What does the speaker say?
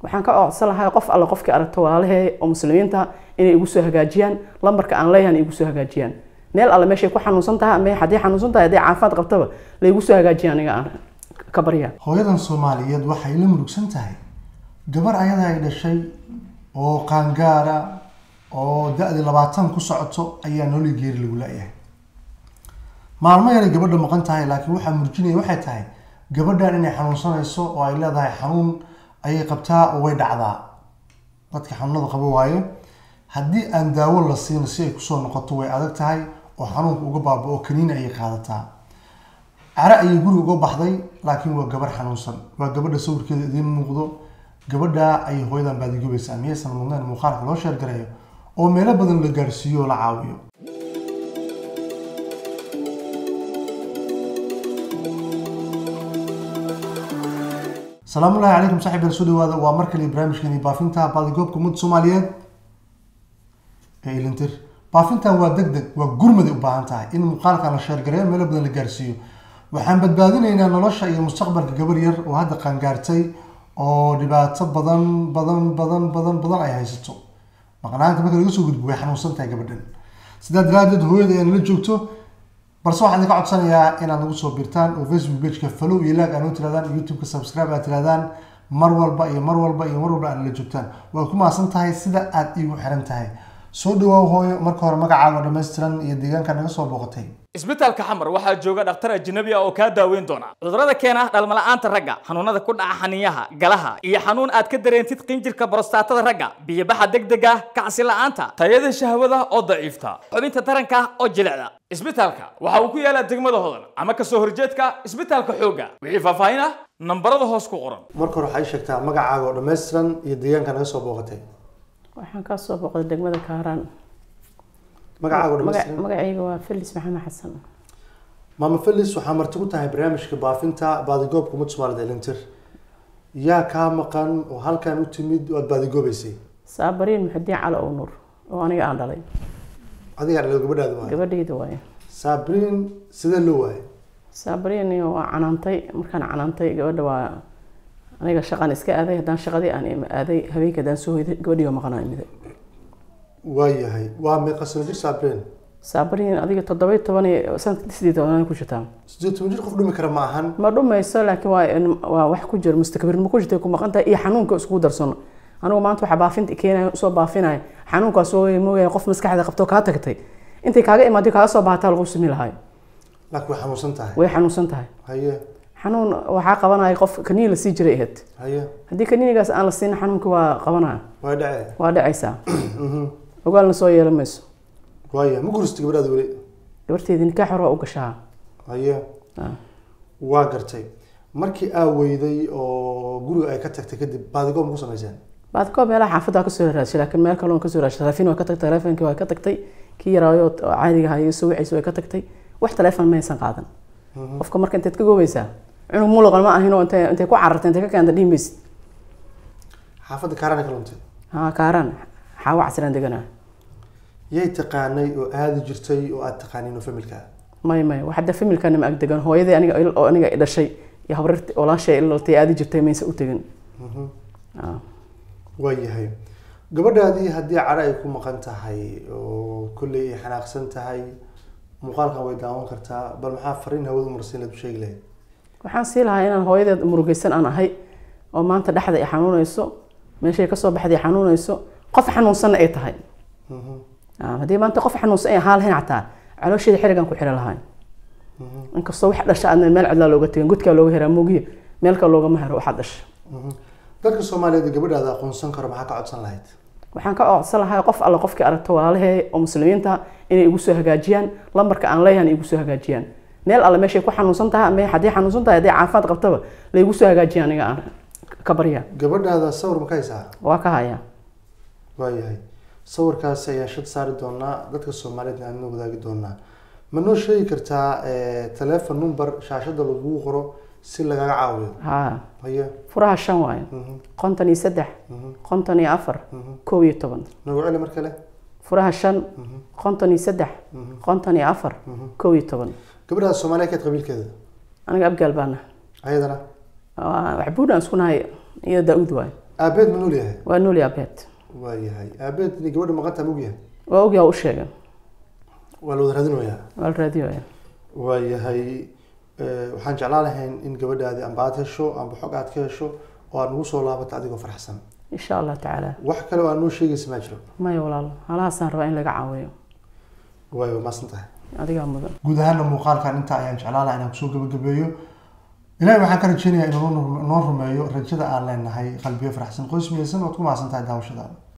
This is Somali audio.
waxaan ka codsan lahaa qof alle qofkii aragto walaalahee oo muslimiinta inay igu soo hagaajiyaan lambarka aan leeyahan igu soo hagaajiyaan meel alle meeshay ku xanuunsan tahay ama haddii xanuunsan tahay haddii caafimaad qabtaba la igu soo hagaajiya aniga aan ka barya hooyadan soomaaliyeed waxay la murugsan tahay gabar ayada ay dhashay oo qaangaara oo da-dii labaatan ku socoto ayaa nooli geeri lagu la-yahay maalmo yaray gabadha maqan tahay laakiin waxaa murjinaya waxay tahay gabadhan inay xanuunsanayso oo ay leedahay xanuun ayay qabtaa oo way dhacdaa dadka xanuunada qabo waaye haddii aan daawo la siin si ay kusoo noqoto way adag tahay oo xanuunka uga baaba oo kaniini ayay qaadataa care ayay guriga uga baxday laakiin waa gabar xanuunsan waa gabadha sawirkeeda idiin muuqdo gabadha ayay hooyadan baadigobaysaa miyaysan mudnayn muuqaalka loo sheergareeyo oo meelo badan la gaarsiiyo oo la caawiyo salaamu ullahi calaykum saaxiib soo dhawaada waa mar kale barnaamijkeeni baafinta baadigoobka ummadda soomaaliyeed ee ilintir baafintan waa deg deg waa gurmaday u baahan tahay in muuqaalkan la sheergareeyo meelo badan la gaarsiiyo waxaan badbaadinaynaa nolosha iyo mustaqbalka gabar yar oo hadda qaangaartay oo dhibaato badan badan badan badan badan ay haysato maqnaanta marka laga soo gudbo way xanuunsan tahay gabadhan sidaa daraadeed hooyada ayaa nala joogto balse waxaan idinka codsanayaa inaad nagu soo birtaan oo facebook pageka follow iyo lag aad tirahdaan youtube-ka subscribe aad tirahdaan mar walba iyo mar walba iyo mar walba aad nala joogtaan waad ku mahadsan tahay sida aad iigu xiran tahay soo dhawaaw hooyo marka hore magacaaga dhammaystiran iyo deegaanka naga soo booqatay isbitaalka xamar waxaa jooga dhakhtar ajnabi ah oo kaa daaweyn doona cudurrada keena dhalmala'aanta ragga xanuunada ku dhaca xaniyaha galaha iyo xanuun aad ka dareentid qinjirka borostatada ragga biyobaxa degdega kacsi la'aanta tayada shahwada oo daciifta xubinta taranka oo jilicda isbitaalka waxa uu ku yaalaa degmada hodan ama kasoo horjeedka isbitaalka xoogga wixii faahfaahin ah nambarada hoos ku qoran marka hore waxaa ii sheegtaa magacaaga oo dhammaystiran iyo deegaanka naga soo booqatay waxaan kaa soo boqday degmada kaaraan magacaaga oo Maga- dhammaystiran magacayga waa felis maxamed xasan maama felis waxaa marti ku tahay barnaamijka baafinta baadigoobka ummadda soomaalida elintir yaa kaa maqan oo halkan u timid oo aad baadigoobaysay saabariin muxudiin cali ow nuur oo aniga aan dhalay adigaa dhalay gabadhaada waaye gabadhayda waaye saabriin sidee loo waayay saabariin waa canaantay markaan canaantay gabadha waa aniga shaqan iska aaday haddaan shaqadii aan im- aaday habeenkii haddaan soo hoyday gabadhii waa maqanaa imiday waayahay waa meeqa sano jir saabriin saabariin adiga toddoba iyo toban iyo sanadka sideed toban ku jirtaa sideed toban jir qof dhumi kara ma ahan ma dhumayso laakiin waa in- waa wax ku jira mustakbir ma ku jirtay ku maqan tahay iyo xanuunka iskugu darsano anigu maanta waxaa baafinta keenaya usoo baafinaya xanuunkaas oo moogaya qof maskaxda qabto kaa tagtay intay kaaga imaaday kaaga soo baahataa lagu sumi lahayo laakiin way xanuunsan tahay way xanuunsan tahay haye xanuun waxaa qabanaya qof kaniin la sii jiray ahayd haye haddii kaniinigaas aan la siin xanuunka waa qabanaya way dhacee waa dhacaysaa ogaalna soo yeelan mayso waaya ma gurista gabadhaada weli gabarteedii nikaax hore waa u gashaa haye Ah. waa gartay markii aa weyday oo guriga ay ka tagtay kadib baadigoob ma ku samayseen baad koob meelaha xaafadda kasoo raashay laakiin meel kaloon kasoo raashay taleefin waa ka tagtay taleefonkii waa ka tagtay kii yaraayo oo caadiga ahaa iyo soo wiciisa way ka tagtay wax taleefon maysan qaadan qofka marka intaad ka goobaysaa cunug muluqan ma ahin oo intay intay ku carartay intay ka keenta dhihi maysid xaafadda kaarana ka luntay haa kaaraan xaawo casiraan deganaa yay taqaanay oo aadi jirtay oo aad taqaaniin oo familka may may wax hadda familkana ma ag degan hooyadii aniga oo aniga i dhashay iyo habarirti walaashay ilaltay aadi jirtay maysa u tegin Ah. waayahay gabadhaadii haddii cadho ay ku maqan tahay oo kolley ay xanaaqsan tahay muuqaalkan way daawan kartaa bal maxaa fariin hawada umarsiin laad u sheegi lahayd waxaan sii lahaa inaan hooyadeed murugaysan aan ahay oo maanta dhexda ay xanuunayso meeshay kasoo baxday ay xanuunayso qof xanuunsanna ay tahay Ah, haddii maanta qof xanuunsan ay ahaan lahayn xataa caloosheeda xirigan ku xiri lahayn inkastoo wax dhasha aadna meel cidlaa looga tegin gudkaa looga heraa muugiya meelka loogama hero waxaad dhasha dadka soomaaliyeed ee gabadhaada aqoonsan karo maxaa ka codsan lahayd waxaan ka codsan lahaa qof alle qofkii aragto walaalahee oo muslimiinta inay igu soo hagaajiyaan lambarka aan leeyahan igu soo hagaajiyaan meel alle meeshay ku xanuunsan tahay ama haddii xanuunsan tahay haddii caafimaad qabtaba la igu soo hagaajiya aniga aan ka barya gabadhaada sawir ma ka haysaa waa ka hayaa waayahay sawirkaasi ayaan shad saari doonaa dadka soomaaliyeedna aan wadaagi doonaa ma noo sheegi kartaa telefon number shaashada lagugu qoro si lagaga caawiyo haa haye furaha shan waayo konton iyo saddex konton iyo afar kow iyo toban nagu celi mar kale furaha shan konton iyo saddex konton iyo afar kow iyo toban gabadhaada soomaaliya keed qabiilkeeda aniga abgaal baana ayadana waxbuudhaan isku nahay iyo daa-uud waayo aabeed ma nool yahay waa nool aabeed waa yahay aabeed ni gabadha maqanta ma ogyahay waa ogyaa u sheegay waa la wada raadinayaa waa la raadiyoya waa yahay eh, waxaan jeclaan lahayn in gabadhaadi amba aad hesho amba xog aad ka hesho oo aad nagu soo laabato adigoo faraxsan insha allah tacaala wax kale oo aad noo sheegaysa maa jiro maya walaalo halahaasaan rabaa in laga caawiyo waay waa maasan tahay adigaa mudan guud ahaana muuqaalkan intaa ayaan jeclaan lahaa inaan kusoo gabagabeeyo ilaahay waxaan ka rajeynayaa inuu noo- noo rumeeyo rajada aan leenahay qalbiyo faraxsan qoys miyaysan ood ku mahadsan tahay daawashadaada